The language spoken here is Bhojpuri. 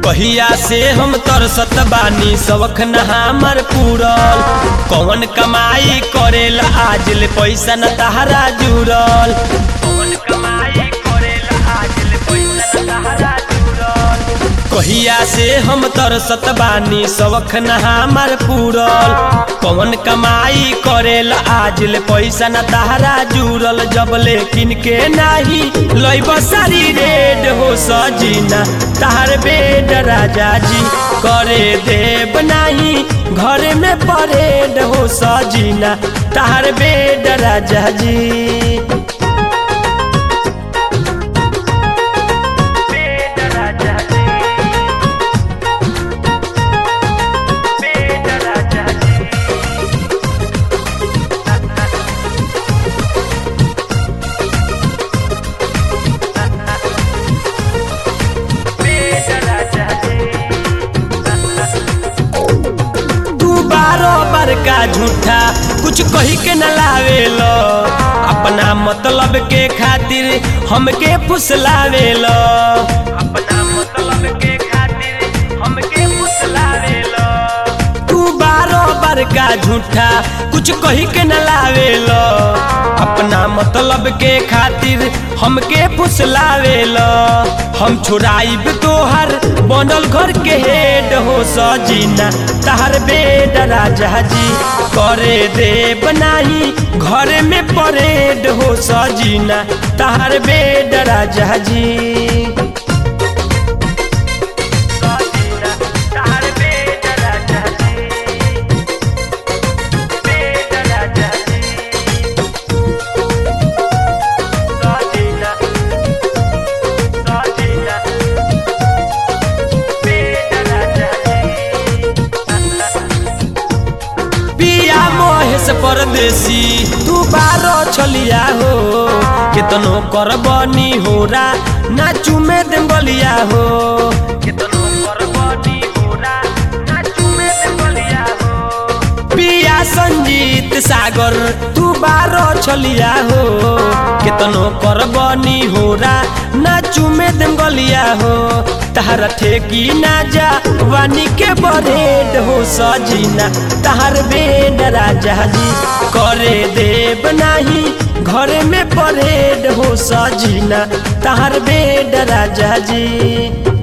कहिया से हम तरसत बानी सबक न हमर पूरल कौन कमाई करेला आज ले पैसा न तहरा जुरल कौन कमाई करेला आज ले पैसा न तहरा जुरल कहिया से हम तरसत बानी सबक न हमर पूरल कौन कमाई करेला आज ले पैसा न तहरा जुरल जब लेकिन के नाही लैब सारी रेड हो सजीना तहर बेड राजा जी करे देव नाही घरे में परेड हो सजीना तहर बेड राजा जी बेड राजा जी बेड राजा जी बेड राजा जी तू बारो बड़का झूठा कुछ कही के न लावेलो अपना मतलब के खातिर हमके फुसलावेलो अपना मतलब के खातिर हमके फुसलावेलो तू बारो बड़का झूठा कुछ कही के न लावेलो अपना मतलब के खातिर हमके फुसलावेलो हम छोड़ाइब तोहर बनल घर के हेड हो सजीना तहर बेड राजा जी करे देव नाही घर में परेड हो सजीना तहर बेड राजा जी सजीना, तहर बेड राजा जी। बेड राजा जी। सजीना, सजीना, बेड राजा जी। पिया महेश परदेसी तू बारो छलिया हो केतनो करबनी होरा ना चुमे देंगलिया हो केतनो करबनी होरा ना चुमे देंगलिया हो पिया संजीत सागर तू बारो छलिया हो केतनो करबनी होरा ना चुमे देंगलिया हो तहरा ठेकी ना जा वानी के बरेड हो सजीना तहर बेड राजा जी करे देव नाही घरे में परेड हो सजीना तहर बेड राजा जी